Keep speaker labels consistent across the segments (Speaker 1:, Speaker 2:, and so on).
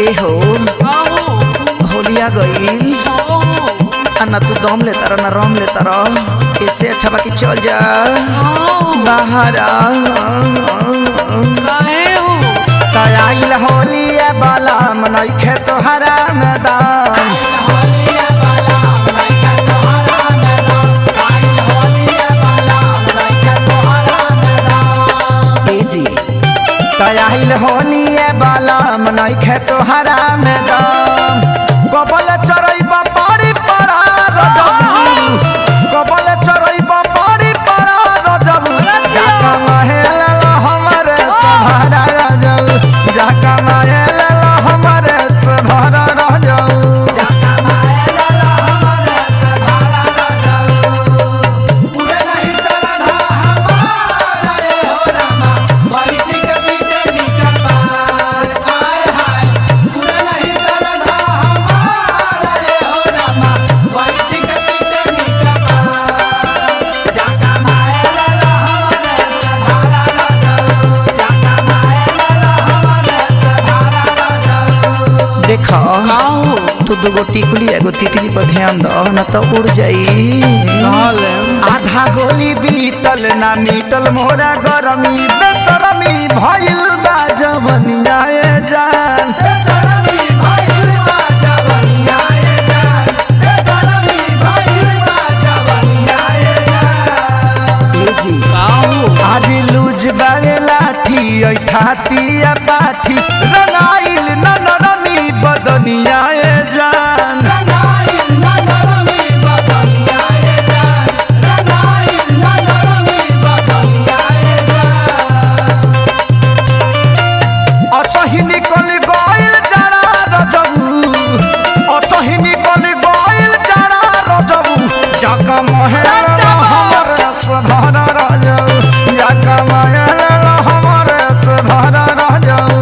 Speaker 1: ए हो होलिया गईल आ ना तू दम लेता रह ना रम लेता रह इससे अच्छा बाकी चल जा बाहर आ तयाइल होलिया बाला मनैखे तोहरा मैदान ए जी तयाइल होलिया बाला मनैखे तोहरा मैदान कबल चरैबा पारी पड़ा रजबू कबल चरैबा पारी पड़ा रजबू जाका महल हमरे सहारा रजबू जाका महल हमरे सहारा रजबू देखो तू दूगो टिकुली एगो तितली पर ध्यान दो न तो उड़ जाई आधा गोली बीतल ना मीतल मोरा गरमी बेसरमी भइल बा जवनिया ए जान ए जी आज लूज बागे लाठी ऐ थाती या पाठी रंगाइल न नरमी बदनिया ए जान असही निकल गइल जरा रजबू असही निकल गइल जरा रजबू जाका महल हमर सभर रजबू जाका महल हमर सभर रजबू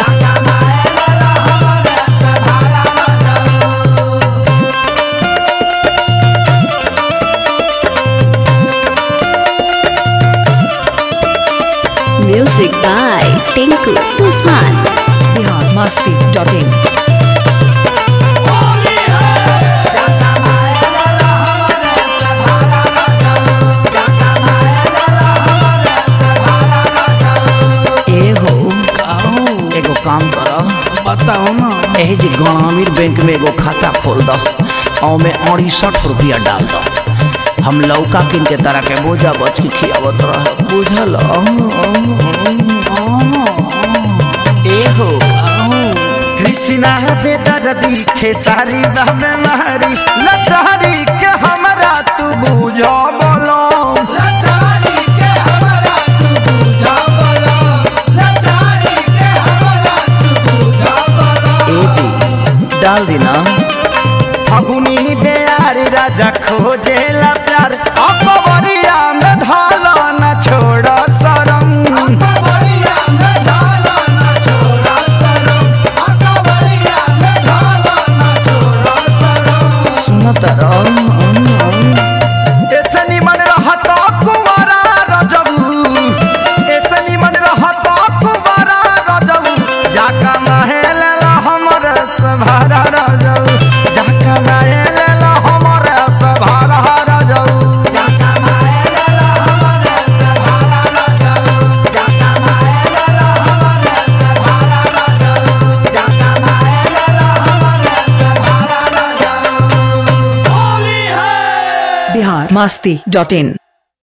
Speaker 2: Music by Tinku Tufan.
Speaker 3: biharmasti.in
Speaker 1: ए हो एगो काम कर
Speaker 4: बताओ ना
Speaker 1: एही जी ग्रामीण बैंक में एगो खाता खोल दो और में अड़सठ रुपया डाल दो हम लौका किन के तरह के बोझा बच के खियावत रह बुझल ए हो कृष्णा बेदर्दी खेसारी बहमे महरी लचारी के हमरा तू बुझो बोलो ए जी डाल देना फगुनी बेयार राजा खोजेला प्यार अकबरिया में ढाला न छोड़ सरम सुनत रह ऐसे निमन रहता कुंवारा रजबू ऐसे निमन रहता कुंवारा रजबू जाका महल हमर सभारा रजबू जाका महल हमर सभारा रजबू
Speaker 3: biharmasti.in